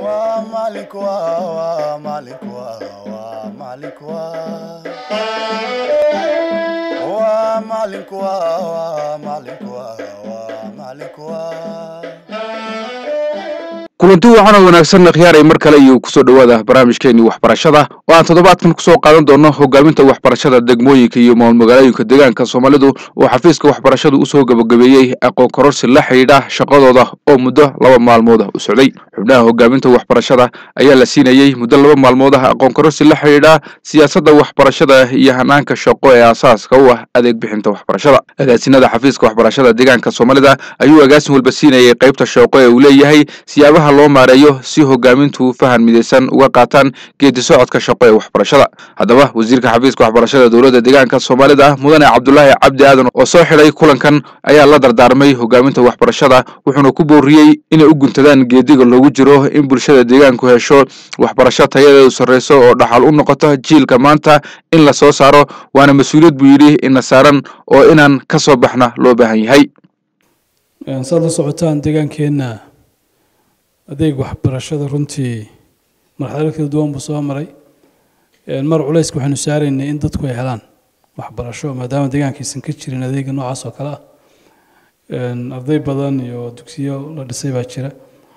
waa maalinku waa waa maalinku waa waa maalinku waa waa maalinku waa waa maalinku waa waa maalinku waa kulanti wacan oo wanaagsan khiyaaray mar kale iyo kusoo dhowaada barnaamijkeenii waxbarashada oo aan toddobaadkan kusoo qaadan doono hogaaminta waxbarashada degmooyinka iyo maalmagaalooyinka deegaanka soomaalidu oo xafiiska waxbarashadu usoo gabagabeeyey aqoon kororsi la xidhiidha shaqadooda oo muddo laba maalmooda u socday xubnaha hogaaminta waxbarashada ayaa la siinayey muddo laba maalmood ah aqoon kororsi la xidhiidha siyaasadda waxbarashada iyo hanaanka shaqo ee aasaaska u ah adeeg bixinta waxbarashada agaasinada xafiiska waxbarashada deegaanka soomaalida ayuu agaasin walba siinayay qaybta shaqo ee uu leeyahay siyaabaha loo maareeyo si hogaamintu fahan midaysan uga qaataan geedi socodka shaqo ee waxbarashada haddaba wasiirka xafiiska waxbarashada dowladda deegaanka soomaalida mudane cabdulaahi cabdi aadan oo soo xidhay kulankan ayaa la dardaarmay hogaaminta waxbarashada wuxuuna ku booriyey inay u guntadaan geediga loogu jiro in bulshada deegaanku hesho waxbarasho tayadeedu sarreyso oo dhaxal u noqoto jiilka maanta in la soo saaro waana mas-uuliyad buu yidhi ina saaran oo inaan ka soo baxna loo baahan yahay saad la socotaan deegaankeenna adeeg waxbarashada runtii marxalado kala duwan buu soo maray mar culayska waxaynu saaraynay in dadku ay helaan waxbarasho maadaama deegaankaysan ka jirin adeega noocaas oo kale ah arday badan iyo dugsiyo la dhisay baa jira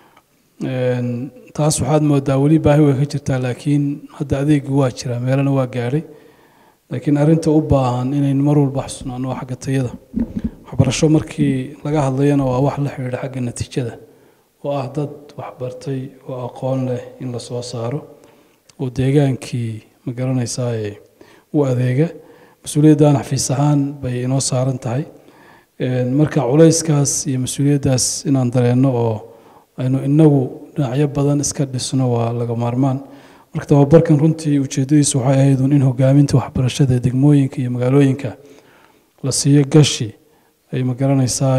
taas waxaad moodaa weli baahi way ka jirtaa laakiin hadda adeegi waa jira meelana waa gaadhay laakiin arrinta u baahan inaynu mar walba xusnaano waa xagga tayada waxbarasho markii laga hadlayana waa wax la xidhiidha xagga natiijada oo ah dad waxbartay oo aqoon leh in la soo saaro oo deegaankii ma garanaysaa u adeega mas-uuliyaddan xafiis ahaan bay inoo saaran tahay marka culayskaas iyo mas-uuliyaddaas inaan dareenno oo aynu inagu dhinacyo badan iska dhisno waa laga maarmaan marka tababarkan runtii ujeeddadiisu waxay ahayd in hogaaminta waxbarashada degmooyinka iyo magaalooyinka la siiyo gashi ay ma garanaysaa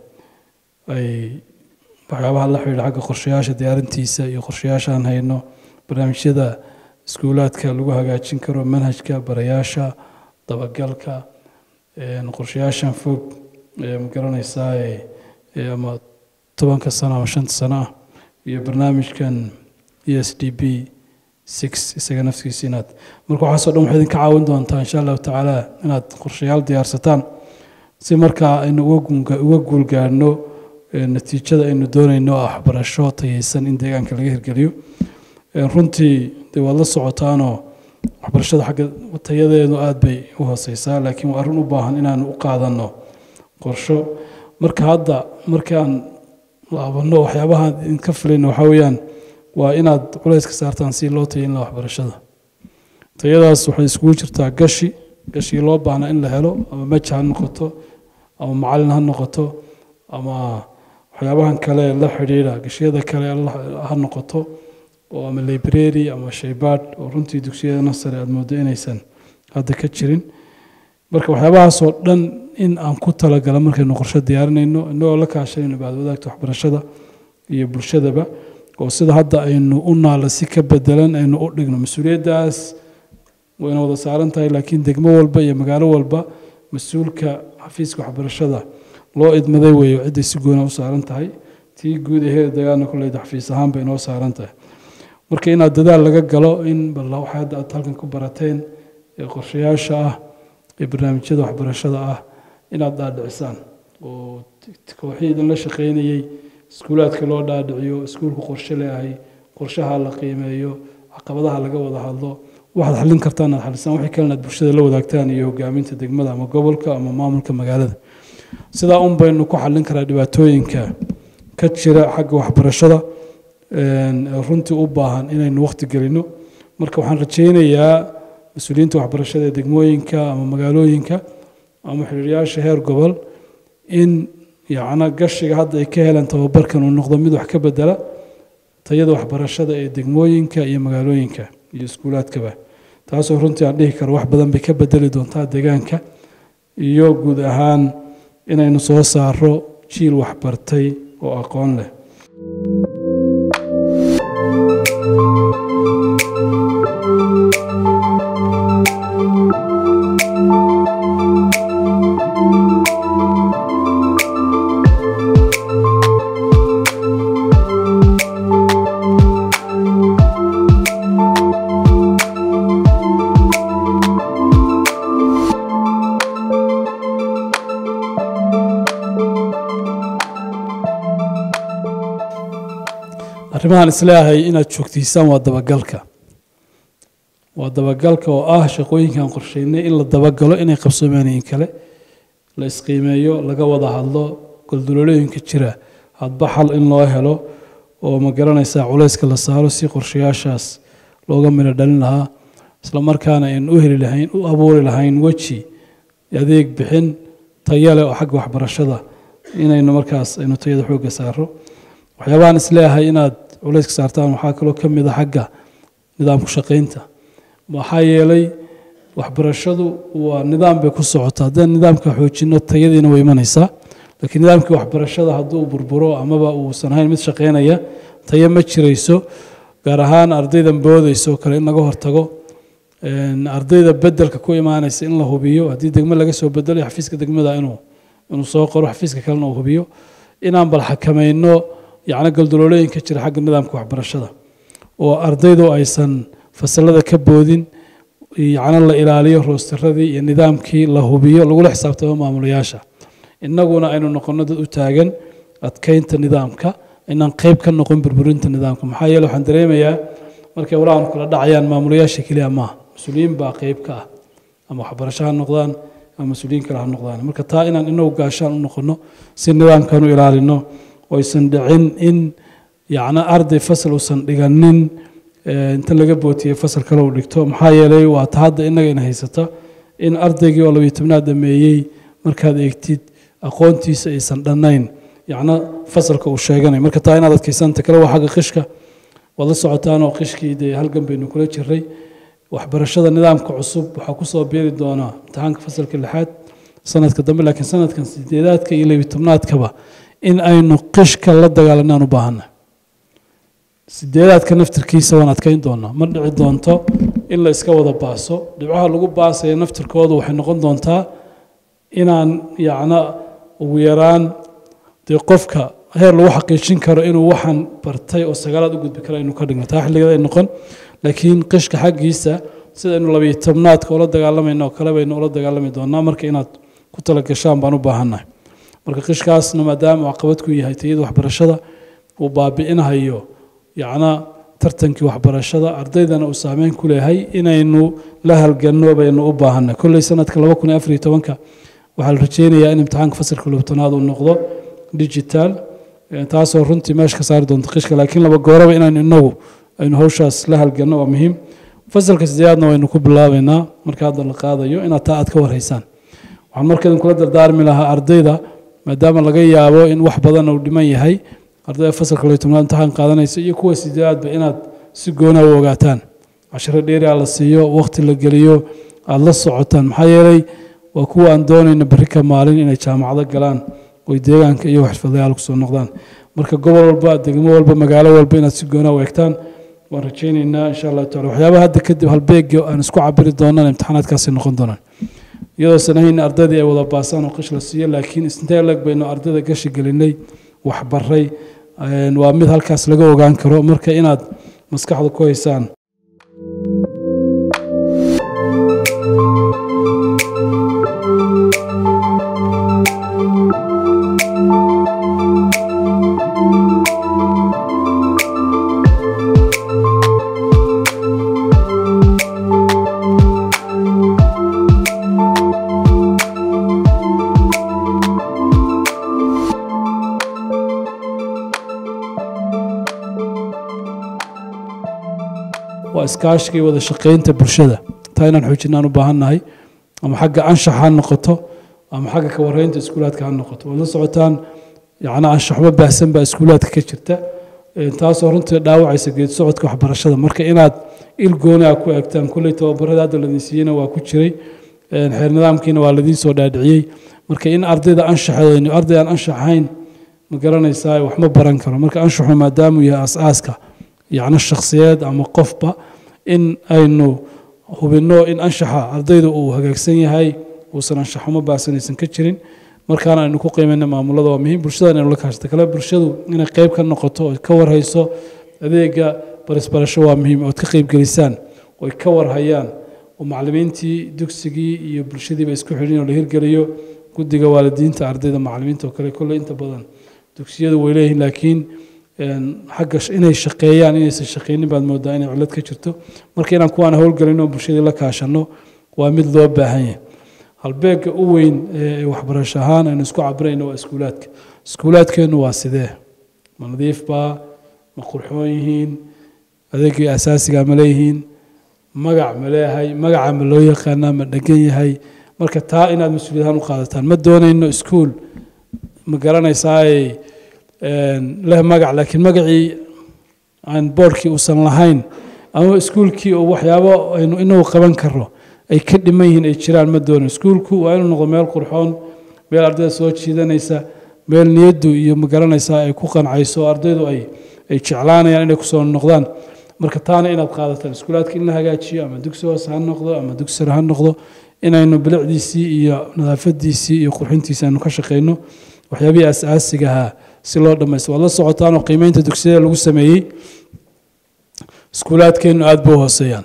ay waxyaabaha la xidhiidha xagga qorshayaasha diyaarintiisa iyo qorshayaashaan hayno barnaamijyada iskuulaadka lagu hagaajin karo manhajka barayaasha dabagalka qorshayaashan fog ma garanaysaa ama tobanka sano ama shanta sano ah iyo barnaamijkan e s d b six isaga naftigiisa inaad marka waxaasoo dhan waxay idinka caawin doontaa insha allahu tacaala inaad qorshayaal diyaarsataan si markaa aynu uga guulgaarno natiijada aynu doonayno oo waxbarasho tayeysan in deegaanka laga hirgeliyo runtii dee waad la socotaanoo waxbarashada xagga tayadeedu aada bay u hooseysaa laakiin waa arrin u baahan inaanu u qaadanno qorsho marka hadda markaan laabanno waxyaabaha idinka filayno waxaa weeyaan waa inaad culayska saartaan si loo tayayn laha waxbarashada tayadaas waxay iskugu jirtaa gashi gashigii loo baahnaa in la helo ama maja ha noqoto ama macalin ha noqoto ama waxyaabahan kale la xidhiidha gashiyada kale ha noqoto oo ama library ama shaybaadh oo runtii dugsiyada sare aad moodo inaysan hadda ka jirin marka waxyaabahaasoo dhan in aan ku talagala markaynu qorshe diyaarinayno inagoo la kaashanayno baad wadaagta waxbarashada iyo bulshadaba oo sida hadda aynu u naala si ka bedelan aynu u dhigno mas-uuliyaddaas wayna wada saaran tahay laakiin degmo walba iyo magaalo walba mas-uulka xafiiska waxbarashada loo idmaday weeyo cidday si goona u saaran tahay tii guud ahee dagaalna kuleyda xafiis ahaan bay inoo saaran tahay marka inaad dadaal laga galo in bal waxay hadda aad halkan ku barateen ee qorshayaasha ah ee barnaamijyada waxbarashada ah inaad dhaadhicisaan oo kooxii idin la shaqaynayey iskuulaadka loo dhaadhiciyo iskuulku qorshe leeyahay qorshaha la qiimeeyo caqabadaha laga wada hadlo waxaad xallin kartaan aad xalisaan wixii kalena aad bulshada la wadaagtaan iyo hogaaminta degmada ama gobolka ama maamulka magaalada sidaa un baynu ku xallin karaa dhibaatooyinka ka jira xagga waxbarashada runtii u baahan inaynu waqti gelino marka waxaan rajaynayaa mas-uuliyiinta waxbarashada ee degmooyinka ama magaalooyinka ama xiriiryaasha heer gobol in yacna gashiga hadda ay ka helaan tababarkan uu noqdo mid wax ka bedela tayada waxbarashada ee degmooyinka iyo magaalooyinka iyo iskuulaadkaba taasoo runtii aan dhihi karo wax badan bay ka bedeli doontaa deegaanka iyo guud ahaan inaynu soo saaro jiil waxbartay oo aqoon leh arrimahan isleeyahay inaad joogtiisaan waa dabagalka waa dabagalka oo ah shaqooyinkan qorsheynay in la dabagalo inay qabsoomaanayin kale la isqiimeeyo laga wada hadlo goldololooyinka jira hadba xal in loo helo oo ma garanaysaa culayska la saaro si qorshayaashaas looga midho dhalin lahaa isla markaana aynu u heli lahayn u abuuri lahayn weji adeeg bixin tayo leh oo xagga waxbarashada inaynu markaas aynu tayada xoogga saaro waxyaabahan isleeyahay inaad culayska saartaan waxaa kaloo ka mid a xagga nidaamku shaqaynta maxaa yeelay waxbarashadu waa nidaam bay ku socotaa haddaan nidaamka xoojino tayadiina way imanaysaa laakiin nidaamkii waxbarashada hadduu burburo amaba uusan ahayn mid shaqaynaya tayo ma jirayso gaar ahaan ardaydan boodayso kale in laga hortago ardayda bedelka ku imaanaysa in la hubiyo haddii degmo laga soo bedelayo xafiiska degmada inuu inuu soo qoro xafiiska kalena uu hubiyo inaan bal xakamayno yacni galdololooyinka jira xagga nidaamka waxbarashada oo ardaydu aysan fasalada ka boodin yacni la ilaaliyo roostiradii iyo nidaamkii la hubiyo lagula xisaabtamo maamulayaasha innaguna aynu noqono dad u taagan adkeynta nidaamka inaan qayb ka noqon burburinta nidaamka maxaa yeele waxaan dareemayaa markay walahan kula dhacayaan maamulayaasha keliya maaha mas-uuliyiin baa qayb ka ah ama waxbarasho ha noqdaan ama mas-uuliyiin kale ha noqdaan marka taa inaan inagu gaashaan u noqono si nidaamkan u ilaalino oysan dhicin in yacni arday fasal uusan dhiganin inta laga bootiyey fasal kale uu dhigto maxaa yeelay waa ta hadda innaga ina haysata in ardaygii oo labiyo tobnaad dhameeyey markaad eegtid aqoontiisa aysan dhannayn yacna fasalka uu sheeganay marka taa inaad adkaysanta kale waa xagga qishka waad la socotaan oo qishkii dee halgan baynu kula jiray waxbarashada nidaamka cusub waxaa kusoo beeri doonaa imtixaanka fasalka lixaad sanadka dambe laakiin sanadkan sideedaadka iyo labiyo tobnaadkaba in aynu qishka la dagaalanaan u baahanna sideedaadka naftirkiisa waan adkayn doonaa ma dhici doonto in la iska wada baaso dhibcaha lagu baasaya naftirkooda waxay noqon doontaa inaan yacna ugu yaraan dee qofka heer lagu xaqiijin karo inuu waxaan bartay oo sagaalaad u gudbi kara aynu ka dhigno taa xilligeeda ay noqon laakiin qishka xaggiisa sidaynu labiyo tobnaadka ula dagaalamayno oo kale baynu ula dagaalami doonaa marka inaad ku talagashaan baan u baahannahay marka qishkaasna maadaama caqabad ku yahay tayada waxbarashada uu baabi'inhayo yacna tartankii waxbarashada ardaydana uu saameyn ku leeyahay inaynu la halganno baynu u baahannahay kolley sanadka laba kun iyo afar iyo tobanka waxaa la rajeynayaa in imtixaanka fasalka lobtanaad uu noqdo digital taasoo runtii meesha ka saari doonta qishka laakiin laba gooraba inaynu inagu aynu hawshaas la halganno waa muhiim fasalka sideedaadna waynu ku bilaabaynaa marka hadda la qaadayo inaad taa aad ka warhaysaan waxaan markaydin kula dardaarmi lahaa ardayda maadaama laga yaabo in wax badan uu dhiman yahay ardayda fasalka laba tobnaad imtixaan qaadanaysa iyo kuwa sideedaadba inaad si goonaa u ogaataan cashiro dheeriaa la siiyo waqti la geliyo aada la socotaan maxaa yeelay waa kuwa aan doonayna berri ka maalin inay jaamacado galaan oy deegaanka iyo xirfadayaal kusoo noqdaan marka gobol walba degmo walba magaalo walba inaad si goonaa u eegtaan waan rajaynaynaa insha allahu tacala waxyaabaha hadda kadib halbeegi aan isku cabiri doonaan imtixaanaadkaasi noqon doonaan iyadoosan ahayn ardaydii ay wada baasaan oo qish la siiyo laakiin isintee leg baynu ardayda gashi gelinay waxbaray waa mid halkaas laga ogaan karo marka inaad maskaxda ku haysaan waa iskaashiga iyo wada shaqaynta bulshada taa inaan xoojinaan u baahannahay ama xagga anshax ha noqoto ama xagga ka warreynta iskuulaadka ha noqoto waad la socotaan yacni anshaxmo baahsan baa iskuulaadka ka jirta taasoo runtii dhaawacaysa geed socodka waxbarashada marka inaad il gooni a ku eegtaan kulley tababarada hadda ladin siiyeyna waa ku jiray xeer nidaamkiina waa ladiin soo dhaadhiciyey marka in ardayda anshaxeedaynu arday aan anshax ahayn ma garanaysaa wax ma baran karo marka anshaxu maadaamuu yahay as-aaska yacni shakhsiyeed ama qofba in aynu hubinno in anshaxa ardayda uu hagaagsan yahay uusan anshaxumo baahsanaysan ka jirin markaana aynu ku qiimayna maamulada waa muhiim bulshada inaynu la kaashata kale bulshadu inay qayb ka noqoto oo ka warhayso adeega barisbarasho waa muhiim ood ka qaybgelisaan oo ay ka warhayaan oo macallimiintii dugsigii iyo bulshadiiba isku xidhin oo la hirgeliyo guddiga waalidiinta ardayda macallimiinta oo kale kolley inta badan dugsiyadu way leeyihiin laakiin xagga inay shaqeeyaan inaysan shaqeynin baad moodaa inay cillad ka jirto marka inaan kuwaan howlgelin oo bulshadii la kaashanno waa mid loo baahan yahay halbeegga u weyn ee waxbarasho ahaan aynu isku cabirayno waa iskuulaadka iskuulaadkeennu waa sidee ma nadiif baa ma qurxoon yihiin adeegii asaasiga ma leeyihiin magac ma leeyahay magaca ma loo yaqaanaa ma dhegan yahay marka taa inaad mas-uuliyad ahaan u qaadataan ma doonayno iskuul ma garanaysaay leh magac laakiin magacii aan boorkii uusan lahayn ama iskuulkii oo waxyaabo aynu inagu qaban karno ay ka dhiman yihiin ay jiraan ma doono iskuulku waa inuu noqdo meel qurxoon meel ardayda soo jiidanaysa meel niyaddu iyo ma garanaysaa ay ku qancayso ardaydu ay ay jeclaanayaan inay kusoo noqdaan marka taana inaad qaadataan iskuulaadka in la hagaajiyo ama dugsi hoose ha noqdo ama dugsi sare ha noqdo inaynu bilicdiisii iyo nadaafadiisii iyo qurxintiisii aynu ka shaqeyno waxyaabihii asaasigahaa si loo dhamaysto waad la socotaan oo qiimeynta dugsiyada lagu sameeyey iskuulaadkeennu aada buu hooseeyaan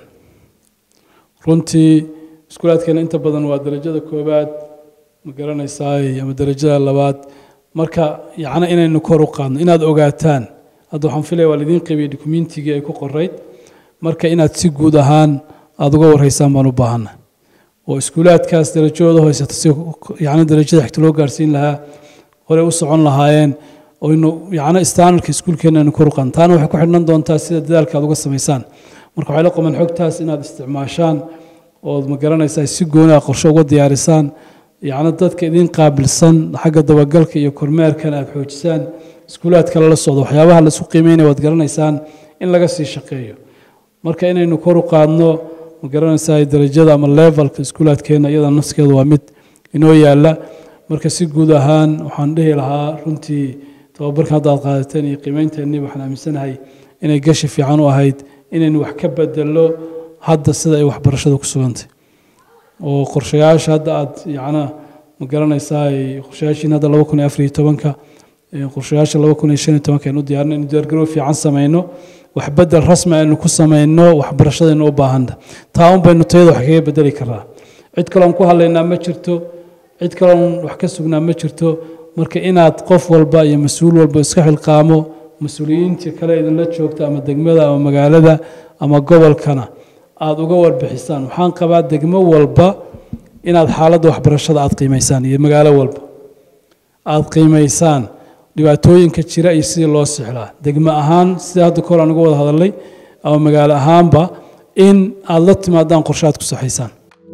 runtii iskuulaadkeena inta badan waa darajada koowaad ma garanaysaay ama darajada labaad marka yacni inaynu kor u qaadno inaad ogaataan hadda waxaan filaya waa lidiin qaybiyey dukumentigii ay ku qorayd marka inaad si guud ahaan aada uga warreysaan baan u baahana oo iskuulaadkaas darajadooda hoysata si yacni darajada xigta loo gaarsiin lahaa horey u socon lahaayeen oynu yacni standardka iskuulkeena aynu kor u qaadno taana waxay ku xidhnan doontaa sida dadaalka aad uga samaysaan marka waxay la qaban xogtaas inaad isticmaashaan ood ma garanaysaa si gooniha qorshe uga diyaarisaan yacni dadka idin qaabilsan xagga dabagalka iyo kormeerkana aad xoojisaan iskuulaad kale la socdo waxyaabaha la isku qiimeynaya waad garanaysaan in laga sii shaqeeyo marka inaynu kor u qaadno ma garanaysaa darajada ama levelka iskuulaadkeena iyada nafskeeda waa mid inoo yaala marka si guud ahaan waxaan dhihi lahaa runtii tababarkan hadda aad qaadateen iyo qiimeynteennii waxaan aaminsanahay inay gashi fiican u ahayd inaynu wax ka bedelo hadda sida ay waxbarashada ku sugantay oo qorshayaasha hadda aad yacna ma garanaysaa qorshayaashiin hadda laba kun iyo afar iyo tobanka qorshayaasha laba kun iyo shan iyo tobanka aynu diyaarin inuu diyaargarow fiican sameyno wax bedel rasmi aynu ku sameyno waxbarashadaynu u baahanta taa un baynu tayada wax kaga bedeli karaa cid kaloon ku hadlaynaa ma jirto cid kaloon wax ka sugnaa ma jirto marka inaad qof walba iyo mas-uul walba iska xilqaamo mas-uuliyiinta kale idinla joogta ama degmada ama magaalada ama gobolkana aada uga warbixisaan waxaan qabaa degmo walba inaad xaaladda waxbarashada aada qiimaysaan iyo magaalo walba aada qiimaysaan dhibaatooyinka jira iyo sidii loo sixlaa degmo ahaan sida hadda kor aan uga wada hadalnay ama magaalo ahaanba in aada la timaadaan qorshe aad ku saxaysaan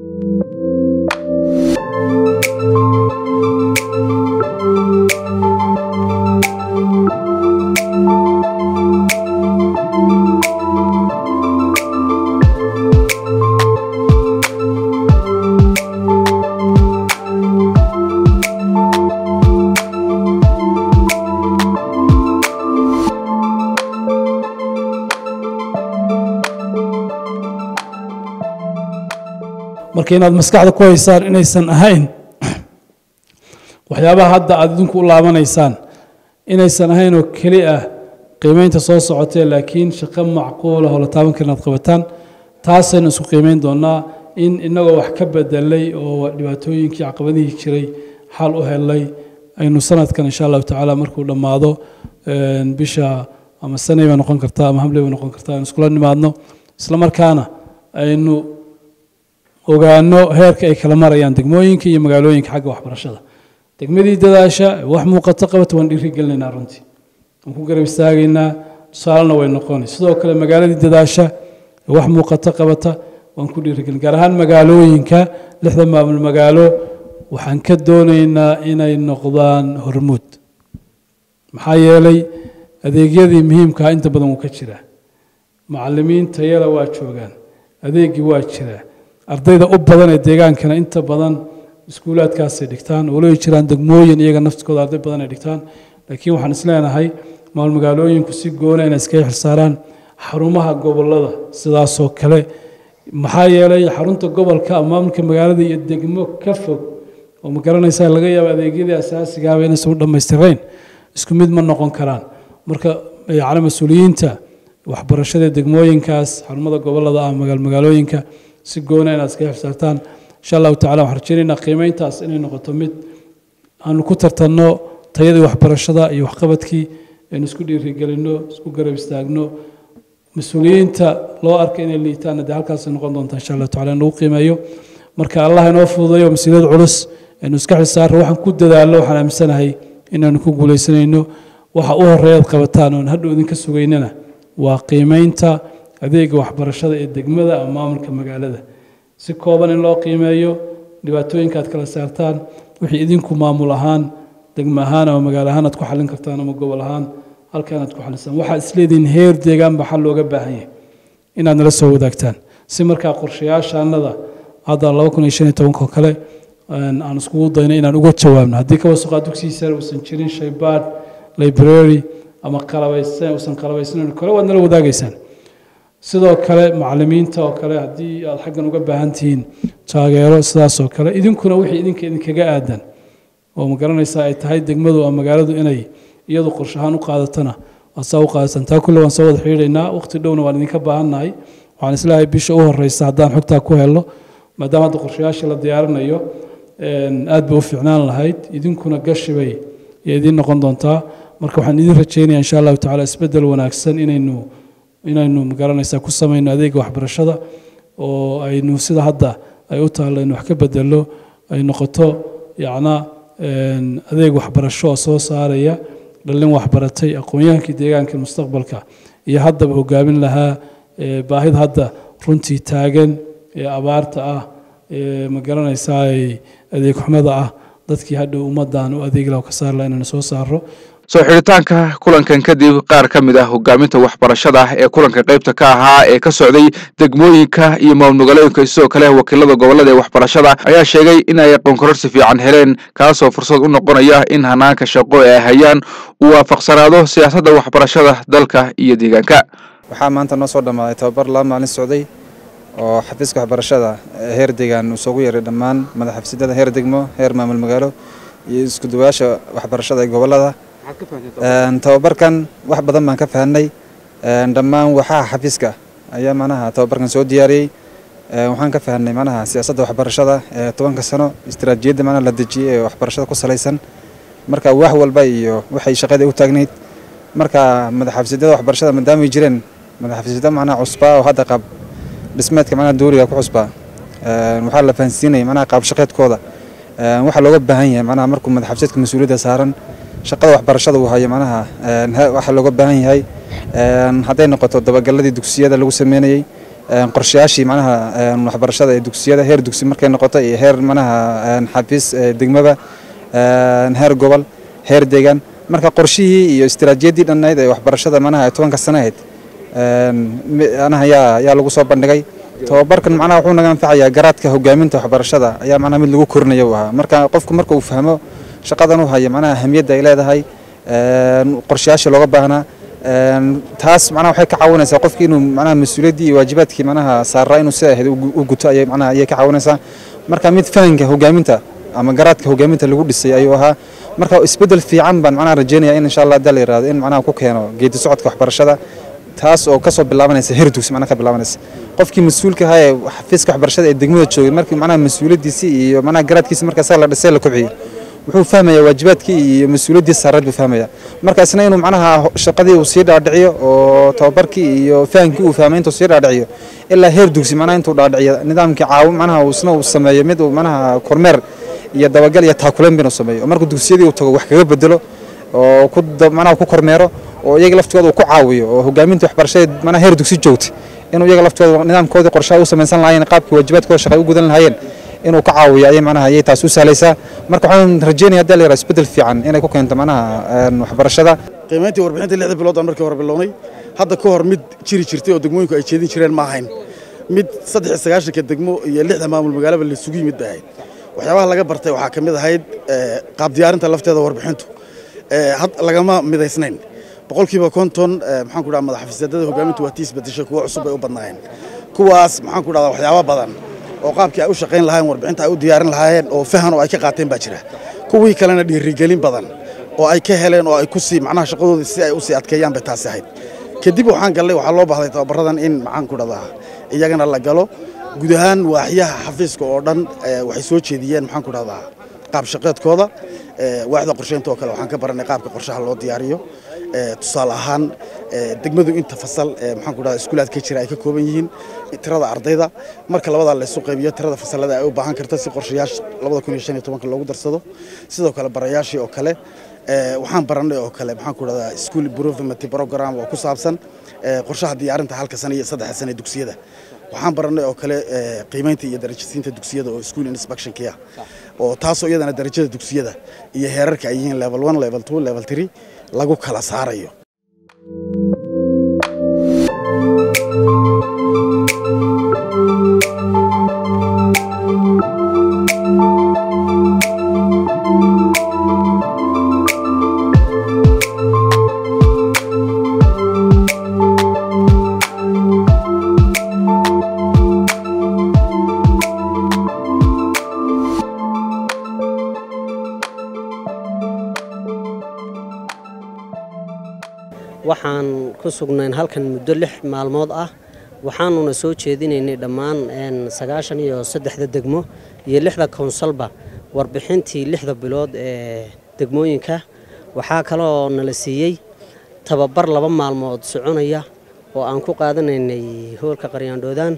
marka inaad maskaxda ku haysaan inaysan ahayn waxyaabaha hadda aad idinku u laabanaysaan inaysan ahayn oo keli ah qiimeynta soo socotee laakiin shaqo macquula oo la taaban karin aad qabataan taasaynu isku qiimeyn doonaa in inagoo wax ka bedelay oo dhibaatooyinkii caqabadihii jiray xal u helay aynu sanadkan insha allahu tacaala markuu dhammaado bisha ama sanay bay noqon kartaa ama hamley bay noqon kartaa aynu iskula nimaadno isla markaana aynu ogaano heerka ay kala marayaan degmooyinka iyo magaalooyinka xagga waxbarashada degmadii dadaasha wax muuqato qabata waan dhiiri gelinaynaa runtii waan ku garab istaagaynaa tusaalena way noqonay sidoo kale magaaladii dadaasha wax muuqato qabata waan ku dhiirigelin gaar ahaan magaalooyinka lixda maamul magaalo waxaan ka doonaynaa inay noqdaan hormuud maxaa yeelay adeegyadii muhiimkaa inta badan wuu ka jiraa macalimiin tayala waa joogaan adeegii waa jiraa ardayda u badan ee deegaankana inta badan iskuulaadkaasay dhigtaan waloy jiraan degmooyin iyaga naftikooda arday badan ay dhigtaan laakiin waxaan isleenahay maamul magaalooyinku si goona inay iskaga xilsaaraan xarumaha gobolada sidaasoo kale maxaa yeelay xarunta gobolka ama maamulka magaalada iyo degmo ka fog oo ma garanaysaa laga yaabo adeegyadii asaasigaaba inaysan u dhammaystirayn isku mid ma noqon karaan marka yacni mas-uuliyiinta waxbarashada degmooyinkaas xarumada gobolada ah magaal magaalooyinka si goona inaad iskaga xilsaartaan insha allahu tacala waxaan rajaynaynaa qiimeyntaas inay noqoto mid aanu ku tartanno tayadii waxbarashada iyo waxqabadkii aynu isku dhiirigelinno isku garab istaagno mas-uuliyiinta loo arka inay liitaanna dee halkaasay noqon doontaa insha allahu tacala in lagu qiimeeyo marka allah inoo fududayo mas-uuliyad culus aynu iska xisaarno waxaan ku dadaalno waxaan aaminsanahay inaanu ku guulaysanayno waxa u horeeyaad qabataan oon hadhow idinka sugaynana waa qiimeynta adeega waxbarashada ee degmada ama maamulka magaalada si kooban in loo qiimeeyo dhibaatooyinka aad kala saartaan wixii idinku maamul ahaan degmo ahaan ama magaalo ahaan aad ku xallin kartaan ama gobol ahaan halkan aad ku xallisaan waxaad isleedihiin heer deegaan baa xal looga baahan yahay inaad nala soo wadaagtaan si markaa qorshayaashaanada hadda laba kun iyo shan iyo tobanka kale aan iskugu dayno inaan uga jawaabno haddii ka wasuqaa dugsiga sare uusan jirin shaybaadh library ama qalabaysan uusan qalabaysnayn kale waad nala wadaagaysaan sidoo kale macallimiinta oo kale haddii aad xaggan uga baahan tihiin taageero sidaas oo kale idinkuna wixii idinka idinkaga aadan oo ma garanaysaa ay tahay degmadu ama magaaladu inay iyadu qorshahaan u qaadatana waad saa u qaadataan taa kulle waan soo wada xidhiidhaynaa waqti dhowna waan idinka baahannahay waxaan islahay bisha u horeysa haddaan xogtaa ku helno maadaama hadda qorshayaashii la diyaarinayo aad bay u fiicnaan lahayd idinkuna gashi bay iyo idiin noqon doontaa marka waxaan idin rajeynaya insha allahu tacaala isbeddel wanaagsan inaynu inaynu magaranaysaa ku samayno adeega waxbarashada oo aynu sida hadda ay u taalla in wax ka bedello ay noqoto yacna adeeg waxbarasho oo soo saaraya dhallin waxbaratay aqoon-yahankii deegaanka mustaqbalka iyo haddaba hogaamin lahaa baahida hadda runtii taagan ee abaarta ah ee ma garanaysaa adeeg xumada ah dadkii hadhow ummaddan u adeegi laha ka saar laha inaynu soo saaro soo xidhitaanka kulankan kadib qaar ka mid ah hogaaminta waxbarashada ee kulanka qaybta ka ahaa ee ka socday degmooyinka iyo maamulmagaalooyinka sidoo kale wakiilada gobolada ee waxbarashada ayaa sheegay in ay aqoon kororsi fiican heleen kaasoo fursad u noqonaya in hanaanka shaqo ee ay hayaan uu waafaqsanaado siyaasadda waxbarashada dalka iyo deegaanka waxaa maanta noo soo dhammaaday tababar laba maalin socday oo xafiiska waxbarashada heer deegaan uu soogu yeeray dhammaan madaxxafiisyadada heer degmo heer maamul magaalo iyo isku duwayaasha waxbarashada ee gobolada tababarkan wax badan baan ka fahanay dhammaan waxaha xafiiska ayaa manaha tababarkan soo diyaariyey waxaan ka fahanay manaha siyaasadda waxbarashada ee tobanka sano istaraatiijiyadda manaha la dejiyey ee waxbarashada ku salaysan marka wax walba iyo waxay shaqada u taagnayd marka madaxxafiisyadada waxbarashada maadaamay jireen madaxxafiisyada manaha cusbaa oo hadda qaab dhismeedka manaha dowliga ku cusbaa waxaa la fahansiinaya manaha qaab shaqeedkooda waxaa looga baahan yahay manaha markuu madaxxafiisyadka mas-uuliyadda saaran shaqada waxbarashada uu hayo manaha waxaa looga baahan yahay hadday noqoto dabagalladii dugsiyada lagu sameynayey qorshayaashii manaha waxbarashada ee dugsiyada heer dugsi markay noqoto iyo heer manaha xafiis degmaba heer gobol heer deegaan marka qorshihii iyo istaraatiijiyaddii dhannayd ee waxbarashada manaha tobanka sano ahayd anaha yaa yaa lagu soo bandhigay tababarkan macnaha wuxuu naga anfacayaa garaadka hogaaminta waxbarashada ayaa macnaha mid lagu korinayo uu ahaa marka qofku marka uu fahmo shaqadan u haya macnaha ahamiyadda ay leedahay qorshayaasha looga baahnaa taas macnaha waxay ka caawinaysaa qofkii inuu macnaha mas-uuliyaddii iyo waajibaadkii macnaha saaraa inuu sida ahayd u guto ayay macnaha ayay ka caawinaysaa marka mid fahanka hogaaminta ama garaadka hogaaminta lagu dhisay ayuu ahaa marka isbeddel fiican baan macnaha rajeynaya in insha allah hadda la yiraahdo in macnaha ku keeno geedi socodka waxbarashada taas oo kasoo bilaabanaysa heer dugsi macnaha ka bilaabanaysa qofkii mas-uulka ahaa ee xafiiska waxbarashada ee degmada joogay markii macnaha mas-uuliyaddiisii iyo macnaha garaadkiisi marka asaga la dhisay la kobciyey wuxuu fahmayaa waajibaadkii iyo mas-uuliyaddii saareed buu fahmayaa marka isna inuu macnaha shaqadii uu sii dhaadhiciyo oo tababarkii iyo fahamkii uu fahmay intuu sii dhaadhiciyo ilaa heer dugsi macnaha intuu dhaadhiciyo nidaamkii caawin macnaha isna uu sameeyo mid uu macnaha kormeer iyo dabagal iyo taakuleen bin uu sameeyo oo markuu dugsiyadii uu tago wax kaga bedelo oo ku macnaha ku kormeero oo iyaga laftooda uu ku caawiyo oo hogaaminta waxbarashada macnaha heer dugsi joogta inuu iyaga laftooda nidaamkoodii qorshaha u samaysan lahaayeen qaabkii waajibaadkooda shaqay u gudan lahaayeen inuu ka caawiyo ayay macnaha ayay taas u sahlaysaa marka waxaan rajeynaya hadda la yaraha isbeddel fiican inay ku keento macnaha waxbarashada qiimayntii warbixinta lixda bilood aan markii hore bilownay hadda ka hor mid jiri jirtay oo degmooyinku ay jeedin jireen ma ahayn mid saddex iyo sagaashanka degmo iyo lixda maamul magaalaba la isugu yimid bay ahayd waxyaabaha laga bartay waxaa ka mid ahayd qaab diyaarinta lafteeda warbixintu lagama midaysnayn boqolkiiba konton maxaan ku dhaha madaxafiisyadada hogaamintu waa tii isbedeshay kuwa cusub bay u badnaayeen kuwaas maxaan ku dhahdaa waxyaaba badan oo qaabkii ay u shaqayn lahaayeen warbixinta ay u diyaarin lahaayeen oo fahan oo ay ka qaateen baa jira kuwii kalena dhiirigelin badan oo ay ka heleen oo ay ku sii macnaha shaqadoodii si ay u sii adkeeyaan bay taasi ahayd kadib waxaan gallay waxaa loo baahday tababaradan in maxaan ku dhahdaa iyagana la galo guud ahaan waaxyaha xafiiska oo dhan waxay soo jeediyeen maxaan ku dhahdaa qaab shaqeedkooda waaxda qorsheynta oo kale waxaan ka baranay qaabka qorshaha loo diyaariyo tusaale ahaan degmadu inta fasal maxaan ku dhahdaa iskuulaadka jira ay ka kooban yihiin tirada ardayda marka labadaa la isu qaybiyo tirada fasalada ay u baahan karta si qorshayaasha labada kun iyo shan iyo tobanka loogu darsado sidoo kale barayaashii oo kale waxaan baranay oo kale maxaan ku dhahdaa school improvement program oo ku saabsan qorshaha diyaarinta halka sano iyo saddexa sano dugsiyada waxaan baranay oo kale qiimaynta iyo darajasiinta dugsiyada oo school inspectionkii ah oo taasoo iyadana darajada dugsiyada iyo heerarka ay yihiin level one level two level three lagu kala saarayo waxaan ku sugnayn halkan muddo lix maalmood ah waxaanuna soo jeedinaynay dhammaan sagaashan iyo saddexda degmo iyo lixda kownsalba warbixintii lixda bilood ee degmooyinka waxaa kaloo nala siiyey tababar laba maalmood soconaya oo aan ku qaadanaynay hoolka qaryaandhoodaan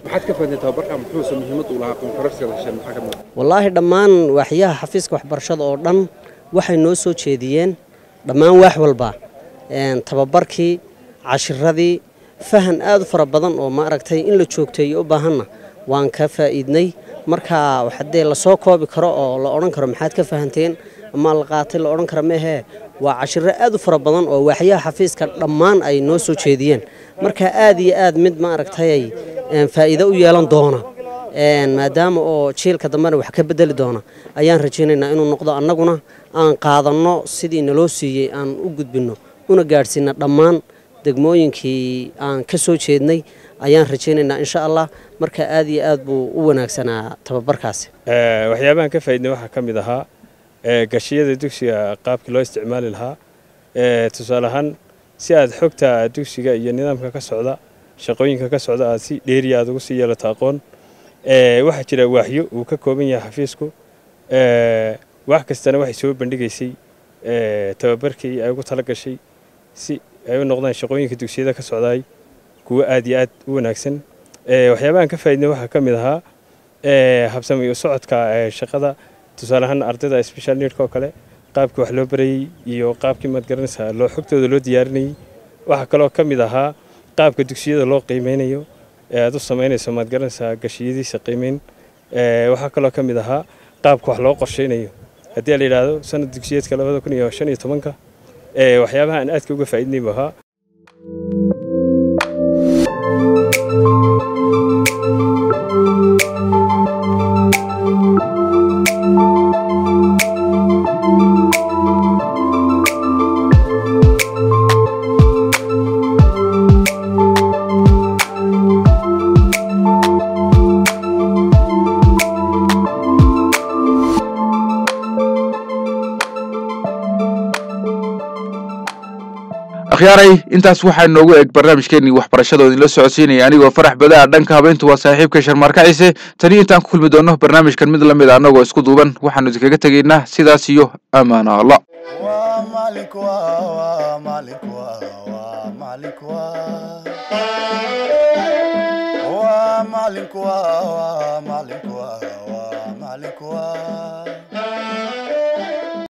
wallaahi dhammaan waaxyaha xafiiska waxbarashada oo dhan waxay noo soo jeediyeen dhammaan waax walba tababarkii cashiradii fahan aad u fara badan oo maaragtay in la joogteeyo u baahanna waan ka faa'iidnay marka hadee lasoo koobi karo oo la odhan karo maxaad ka fahanteen ama la qaatay la odhan karo meehee waa cashiro aad u fara badan oo waaxyaha xafiiska dhammaan ay noo soo jeediyeen marka aad iyo aad mid maaragtay faa'iido u yeelan doona maadaama oo jiilka dambena wax ka bedeli doona ayaan rajaynaynaa inuu noqdo annaguna aan qaadanno sidii naloo siiyey aan u gudbinno una gaadhsiina dhammaan degmooyinkii aan ka soo jeednay ayaan rajaynaynaa insha allah marka aad iyo aad buu u wanaagsanaa tababarkaasi waxyaabahan ka faaidnay waxaa ka mid ahaa gashiyada dugsiga qaabkii loo isticmaali lahaa tusaale ahaan si aad xogta dugsiga iyo nidaamka ka socda shaqooyinka ka socda aad si dheeriya aad ugu sii yeelato aqoon waxaa jira waaxyo uu ka kooban yahay xafiisku wax kastana waxay soo bandhigaysay tababarkii ay ugu tala gashay si ay u noqdaan shaqooyinka dugsiyada ka socdaay kuwo aad iyo aad u wanaagsan waxyaabahan ka faaidnay waxaa ka mid ahaa habsami u socodka shaqada tusaale ahaan ardayda special needka oo kale qaabkii wax loo barayey iyo qaabkii maad garanaysaa loo xogtooda loo diyaarinayey waxaa kaloo ka mid ahaa qaabka dugsiyada loo qiimeynayo ee aad u samaynayso maad garanaysaa gashiyadiisa qiimeyn waxaa kaloo ka mid ahaa qaabka wax loo qorsheynayo haddii la yidhaahdo sanad dugsiyeedka labada kun iyo shan iyo tobanka waxyaabaha aan aadka uga faa'iidnay buu ahaa akhyaaray intaas waxaa noogu eg barnaamijkeenii waxbarashada oo idinla socodsiinaya anigoo farax badaa dhanka habeyntu waa saaxiibka sharmaarka ciise taniyo intaan ku kulmi doonno barnaamijkan mid lamid a annagoo isku duuban waxaanu idinkaga tegaynaa sidaas iyo ammaano allah maalinku waa